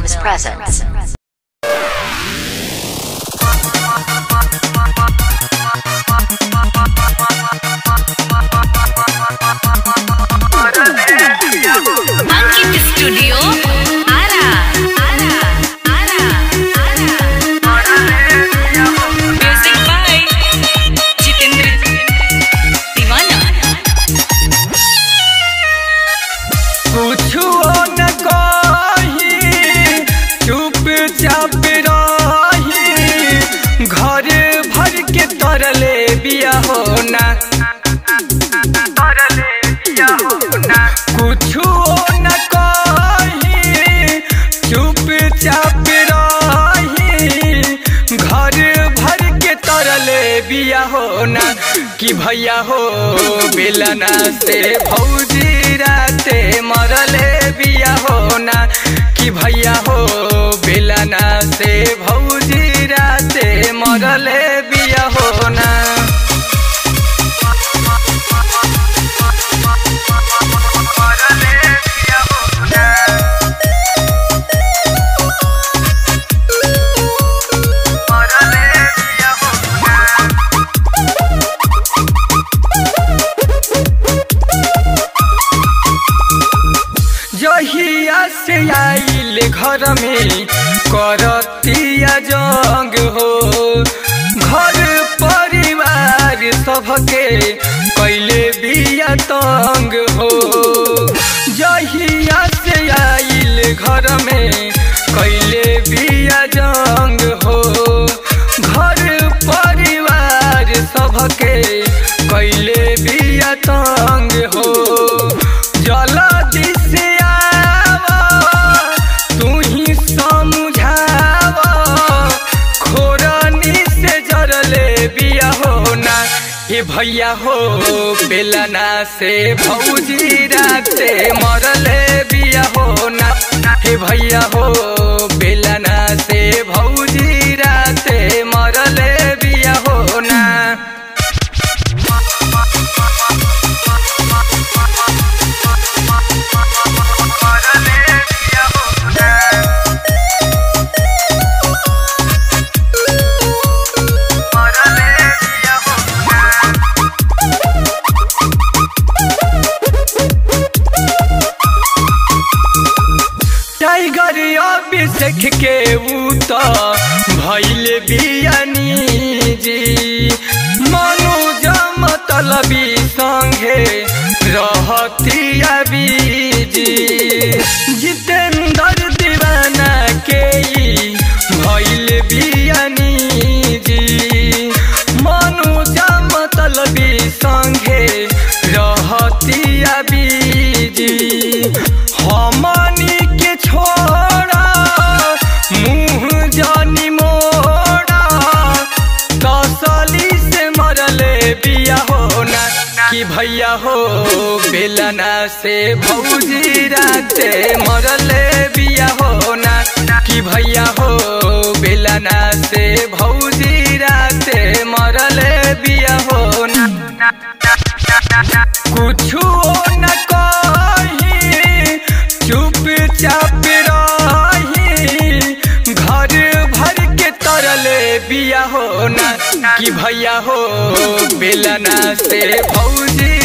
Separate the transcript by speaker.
Speaker 1: Films presents.
Speaker 2: Ankit studio Ara Ara Ara Ara music by Jitendra Deewana
Speaker 3: कुछो न कही चुपचाप रही घर भर के तरले बिया होना तरले बिया होना कुछो न कही चुपचाप रही घर भर के तरले बिया होना कि भैया हो बेलना से भौजी राते मरले बिया होना कि भैया हो बेलना से भौजी राते मरले बिया होना मरले बिया होना मरले बिया होना जहिया से आइल घर में करतिया जंग हो घर परिवार सबके कैले बिया तंग हो जहिया से आइल घर में कैले बिया जंग हो घर परिवार सबके कैले बिया तंग हो जल्दी से आवा तू ही समझावा खोरनी से जरले बिया होना हे भैया हो बेलना से भौजी राते मरले बिया होना हे भैया हो बेलना से भौजी राते मरले बिया होना मरले बिया होना मरले बिया होना टाइगर अभिषेक के ऊ तो भैल बियानी जी मनोज मतलबी संगे रहतिया बीजी जितेंद्र दीवाना के ई भैल बियानी जी मनोज मतलबी संगे रहतिया बीजी हमनी के छोड़ा मुँह जानी मोड़ा तसली से मरले बिया होना कि भैया हो बेलना से भौजी राते मरले बिया होना कि भैया हो बेलना से भौजी राते मरले बिया होना कुछो न कही चुपचाप रही घर भर के तरले बिया होना कि भैया हो बेलना से भौजी